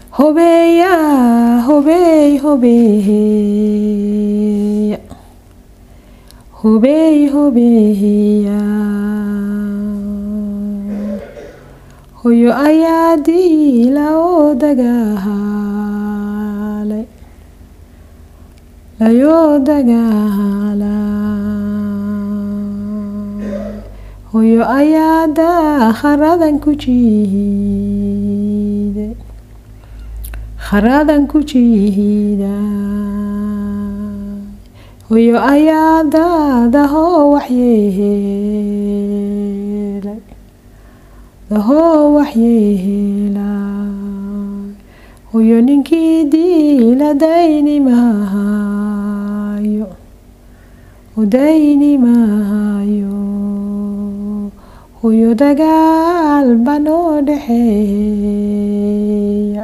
hobeeya hobeey hobeeya hobeey hobeeya hoyo ayaa diila oo dagaalay layoo dagaalay hoyo ayaa dakharadan ku jiiday kharadan ku jiiday hoyo ayaa daadahoo waxyeelay dahoo waxyeelay hoyo ninkii diila dayni maayo udayni maayo hoyo dagaal banoo dhexeeya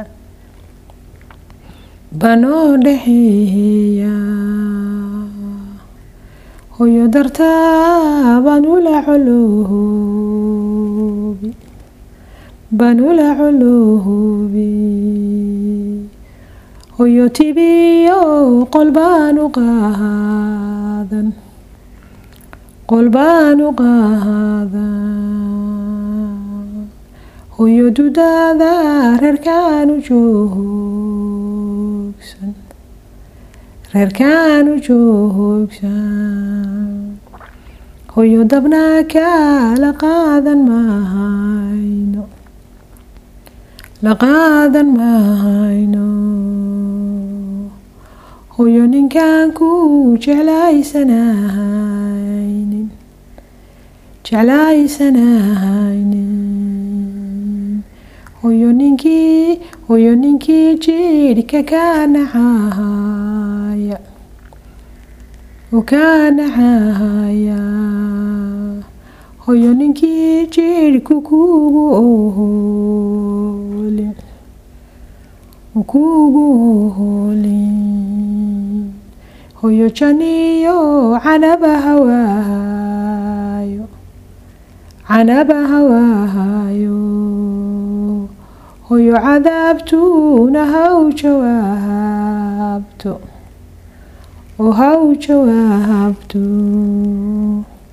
banoo dhexeeya hoyo dartaa banula coloobi banula coloobi hoyo tibiyo qolbaanu qaadan qolbaanu qaadan hoyo dudaada reerkaanu joogsan reerkaanu joogsan hoyo dabnaa kaala qaadan mahayno la qaadan mahayno hoyo ninkaan ku jeclaysanahaynin jeclaysanahaynin hoyo ninkii hoyo ninkii jiidhka kaa nacahaya oo kaa nacahaya hoyo ninkii jiidhku kuugu oholin kuugu oholin hoyo janiyo canaba hawaayo canaba hawaayo hoyo cadaabtuuna haw jawaabto oo haw jawaabto